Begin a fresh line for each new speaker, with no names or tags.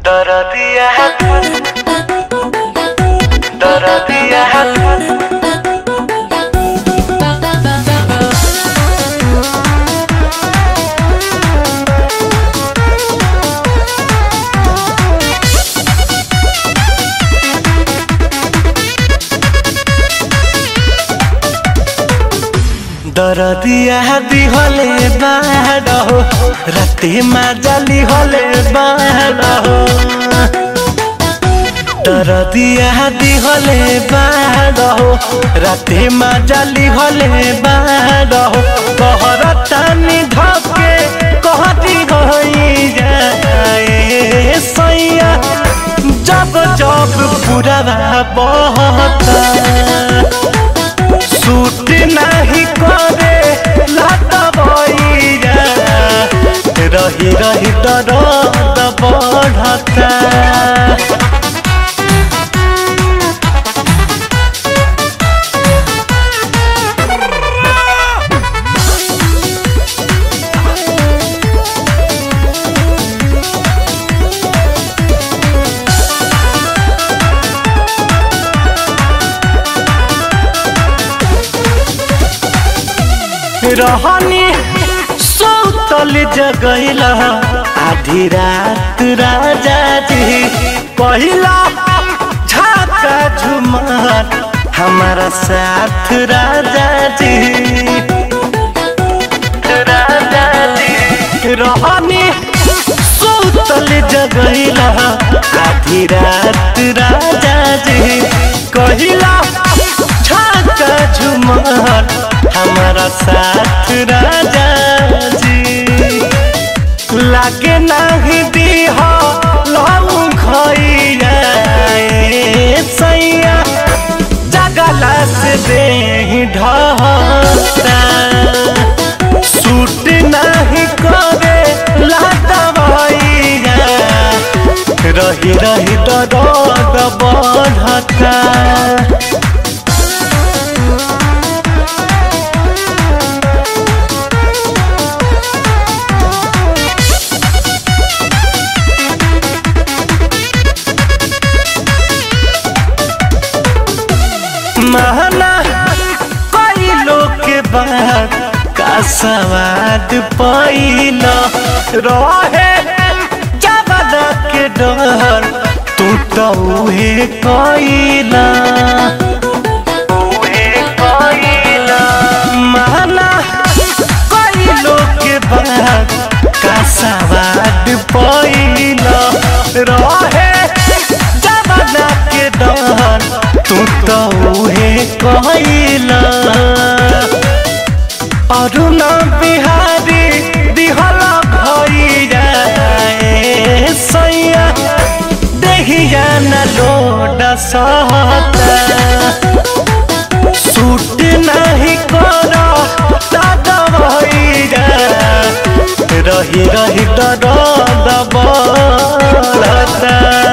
दरदिया दरदिया दरदिया दिहले बाडो राति माजाली हले बाडो दरदिया दिहले बाडो राति माजाली हले बाडो कहर तानी धके कहती होई जाए सैया जब जब पूरा बहता सूट नहीं करे लात बइरा रही रही दर्द बढ़ता रहनी सौतल जगैला आधी रात राजा जी पहिला झाका झुमार हमारा साथ राजा जी राजा जी रहनी सौतल जगैला आधी रात राजा जी कहिला झाका झुमार हमारा साथ राजा जी लागे नहीं दी हो लहू खैया सैया जगला से दे ढता सूट नहीं करे लाता भैया रही रही दर्द बढ़ता महना कई लोग के बाद का सवाद पैल रहे जबदा के डर तू तो उहे कैला महना कई लोग के बाद का सवाद पैल रहे जबदा के डर तू तो उहे कहला अरुण बिहारी दिहला भैया सैया देहिया न लोड सहता सूट नहीं कर दादा भैया रही रही दर्द बढ़ता